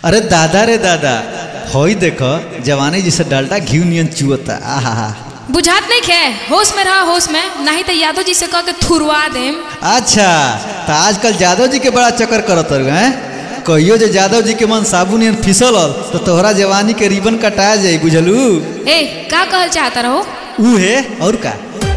अरे दादा रे दादा होई देखो जवानी जैसे डालटा घी नियन चुअता आहा बुझात नहीं खे होश में रहा होश में नहीं तो यादव जी से कह के थुरवा देम अच्छा तो आजकल जादव जी के बड़ा चक्कर करत हैं कहियो जे जादव जी के मन साबुन नियन फिसल तो तोहरा जवानी के रिबन कटाया जाई बुझलू ए का कहल चाहता रहो ऊ है और का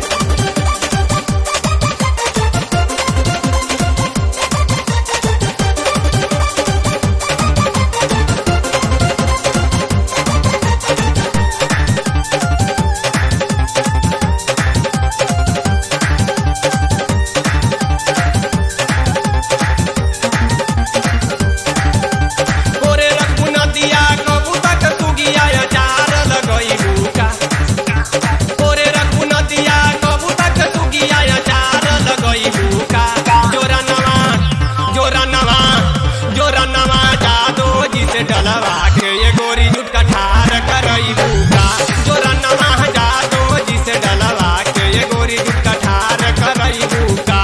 ओरे रघुनदिया कबूतक सुगिया अचार लगई बुका ओरे रघुनदिया कबूतक सुगिया अचार लगई बुका जोरा नवा जोरा नवा जोरा नवा जादो जी से डलवा के ये गोरी जुट कठार करई बुका जोरा नवा जादो जी से डलवा के ये गोरी जुट कठार करई बुका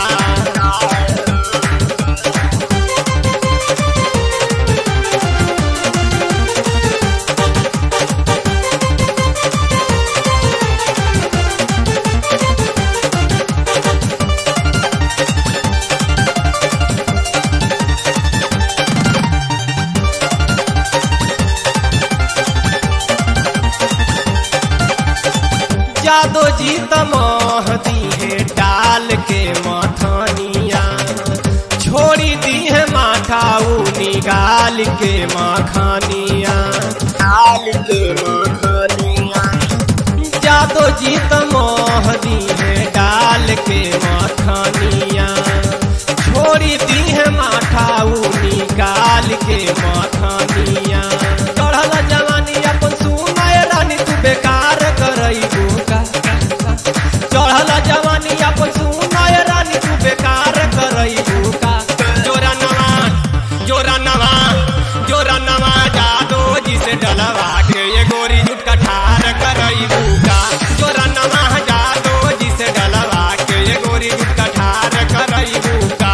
जादो जी तमोह दी है डाल के मथानिया छोड़ी दी है माथा ऊ निकाल के मखानिया डाल के मखानिया जादो जी तमोह दी है डाल के मखानिया छोड़ी दी है माथा ऊ निकाल के मखानिया चढ़ल जवानी अपन सुनाय रानी तू बेकार करई बुका चढ़ल जवानी अपन सुनाय रानी तू बेकार करई बुका जोरा नवा जोरा नवा जोरा नवा जादो जी से डलवा के ये गोरी जुट कठार करई बुका जोरा नवा जादो जी से डलवा के ये गोरी जुट कठार करई बुका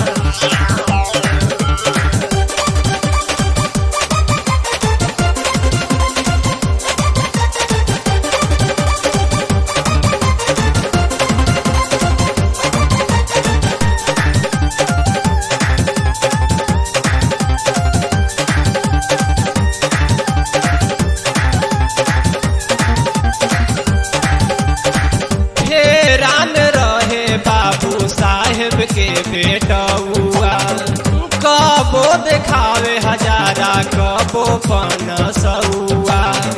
हैरान रहे बाबू साहेब के बेटौआ कबो देखावे हजारा कबो पनसौआ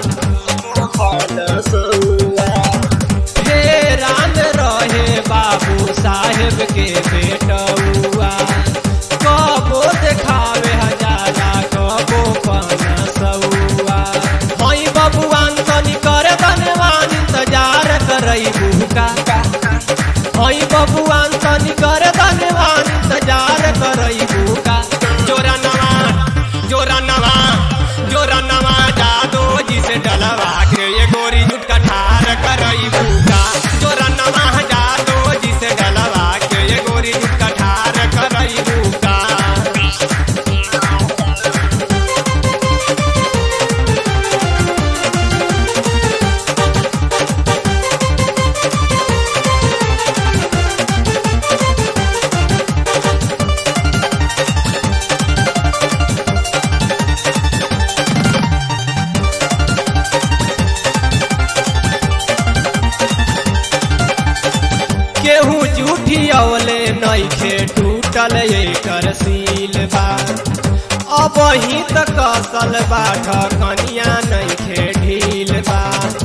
हैरान रहे बाबू साहेब के बेटौआ कबो देखावे हजारा कबो पनसौआ हई बबुआन तनी करे धनवान इंतजार करई बुका हई बबुआन तनी करे धनवान इंतजार करई बुका जोरा नवा जोरा नवा जोरा नवा जादो जी से डलवा के ये गोरी जुट कठार करई बुका जोरा नवा जादो जी से डलवा के ये गोरी जुट कठार करई बुका केहू जूठी अवले नइखे टूटल एकर सील बा अब ही तक कसल बा ढकनिया नइखे ढील बा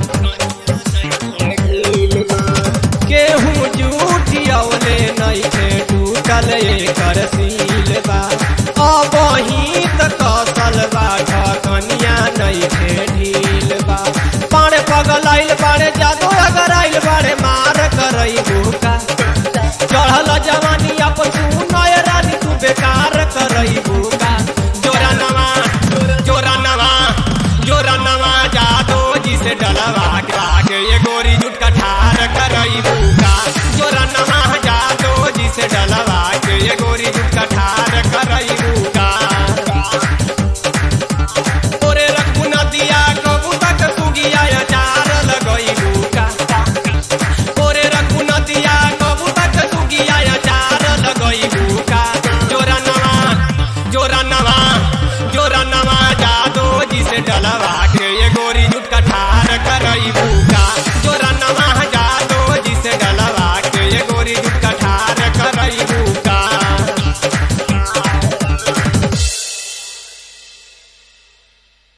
केहू जूठी अवले नइखे टूटल एकर सील बा अब ही तक कसल बा ढकनिया नइखे ढील बा पाड़े पगलाइल बाड़े जादू अगर आइल बाड़े मार करई बुका चढ़ल जवानी अपन सुनय रानी तू बेकार करई बुका जोरा नवा जोरा नवा जोरा नवा जात से डलवा के ये गोरी जुट कठार करईबू